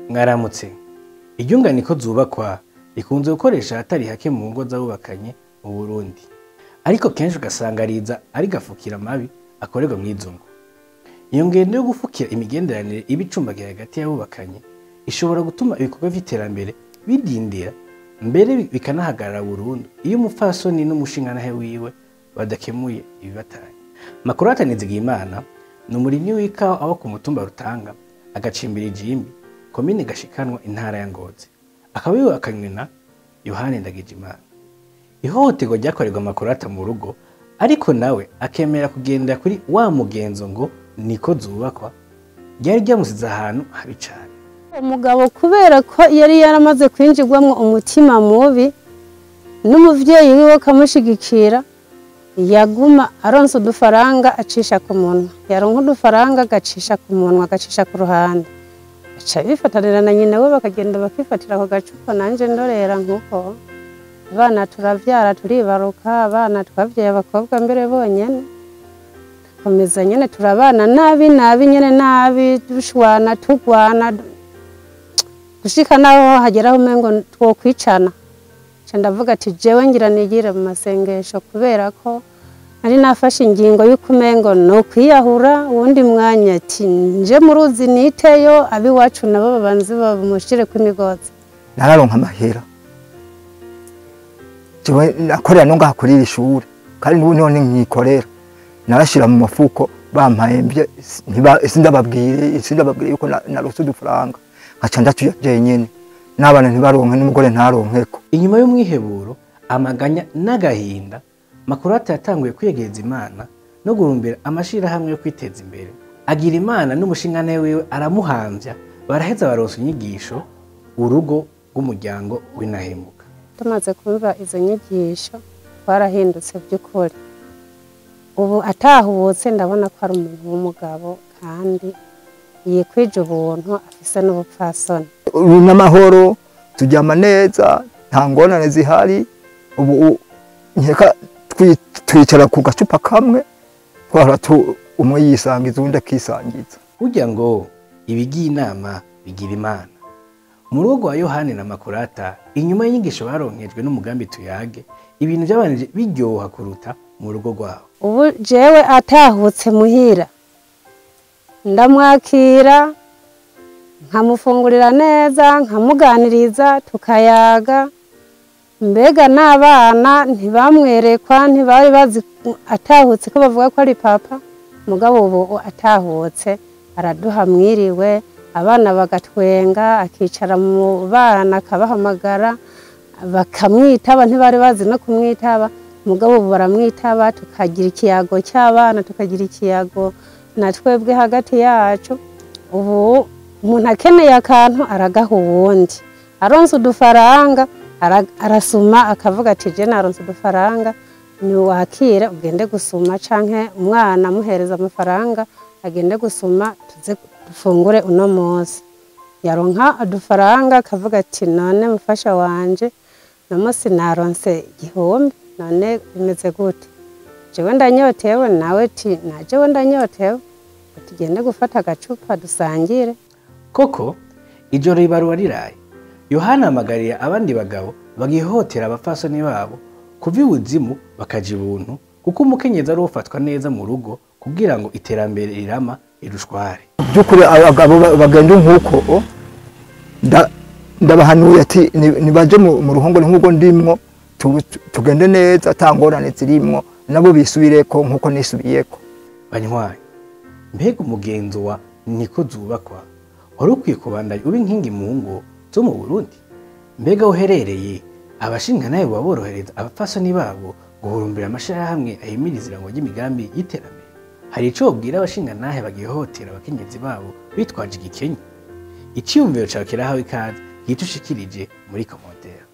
mwaramutse iryungane ko zubakwa rikunze gukoresha ahatari hake mu ngo z'abubakanye mu burundi ariko kenshi ugasanga riza ari gafukira mabi akorerwa mw'izo ngo iyo ngendo yo gufukira imigenderanire iba icumbagira hagati y'abubakanye ishobora gutuma ibikorwa vy'iterambere bidindira mbere bikanahagarara burundu iyo umupfasoni n'umushingantahe wiwe badakemuye ibibatanya makurata nizigiyimana ni umurimyi w'ikawa aba ku mutumba rutanga agacimbira ijimbi komine gashikanwa intara ya ngozi akaba yubakanywe na yohani ndagijimana ihohoterwa ryakorerwa makurata mu rugo ariko nawe akemera kugendera kuri wa mugenzo ngo niko zubakwa ryari ryamusize ahantu habi cane umugabo kubera ko yari yaramaze kwinjirwamo umutima mubi n'umuvyeyi wiwe akamushigikira yaguma aronsa udufaranga acisha ku munwa yaronka udufaranga agacisha ku munwa agacisha ku ruhande aca bifatanira na nyina we bakagenda bakifatira ako gacupa nanje ndorera nk'uko abana turavyara turibaruka abana twavyaye abakobwa mbere bonyene dukomeza nyene turabana nabi nabi nyene nabi dushwana tugwana gushika naho hageraho umengo twokwicana nca ndavuga ati jewe ngira nigire mu masengesho kubera ko nari nafashe ingingo y'uko umengo no kwiyahura uwundi mwanya ati nje mu ruzi niteyo abiwacu nabo babanze bamushireko imigozi nararonka amahera jewe nakorera no ngaha kuri iri shuri kandi n'ubu none nkikorera narashira mu mafuko bampaye mbye sindababwire sindababwire yuko na- narose udufaranga nkaca ndatuya jenyene n'abana ntibaronke n'umugore ntaronkeko inyuma y'umwiheburo amaganya n'agahinda makurata yatanguye kwiyegereza imana no gurumbira amashirahamwe yo kwiteza imbere agira imana n'umushingantahe wiwe aramuhamvya baraheza baronsa inyigisho urugo rw'umuryango w'inahemuka tumaze kumva izo nyigisho twarahindutse by'ukuri ubu atahubutse ndabona ko ari umuntu w'umugabo kandi yikwije ubuntu afise n'ubupfasoni ubu n'amahoro turyama neza nta ngorane zihari ubu u- nkeka twi- twicara ku gacupa kamwe twahora tu- umwe yisangiza uwundi akisangiza burya ngo ibigiye inama bigira imana mu rugo rwa yohani na makurata inyuma y'inyigisho baronkejwe n'umugambi tuyage ibintu byabanije biryoha kuruta mu rugo rwabo ubu jewe atahutse muhira ndamwakira nkamufungurira neza nkamuganiriza tukayaga mbega n'abana ntibamwerekwa ntibari bazi atahutse ko bavuga ko ari papa mugabo ubu atahutse araduha mwiriwe abana bagatwenga akicara mu bana akabahamagara bakamwitaba ntibari bazi no kumwitaba mugabo ubu baramwitaba tukagira ikiyago cy'abana tukagira ikiyago na twebwe hagati yacu ubu umuntu akeneye akantu aragaha uwundi aronse udufaranga ara- arasuma akavuga ati je naronse udufaranga niwakire ugende gusuma canke umwana amuhereza amafaranga agende gusuma tuze dufungure uno munsi yaronka udufaranga akavuga ati none mufasha wanje uno munsi naronse igihumbi none bimeze gute jewe ndanyotewe nawe ti na jewe ndanyotewe tugende gufata agacupa dusangire koko ijoro ribarura riraye yohana ahamagarira abandi bagabo bagihotera abapfasoni babo kuva ibuzimu bakaja ibuntu kuko umukenyezi ari ufatwa neza mu rugo kugira ngo iterambere rirama rirushware by'ukuri abagabo ba- bagenda nk'uko nda- ndabahanuye ati ni- nibaje mu mu ruhongore nk'ubwo ndimwo tu- tu- tugende neza ata ngorane zirimwo nabo bisubireko nk'uko nisubiyeko banywaye mbega umugenzo wa niko zubakwa wari ukwiye kubandanya uba inkingi mu ngo zo mu burundi mbega aho uherereye abashingantahe baba borohereza abapfasoni babo guhurumbira amashirahamwe ahimiriza irango ry'imigambi y'iterambere hari ico wobwira abashingantahe bagihohotera abakenyezi babo bitwaje igikenye iciyumviro cawe kirahawe ikaze gice ushikirije muri komotera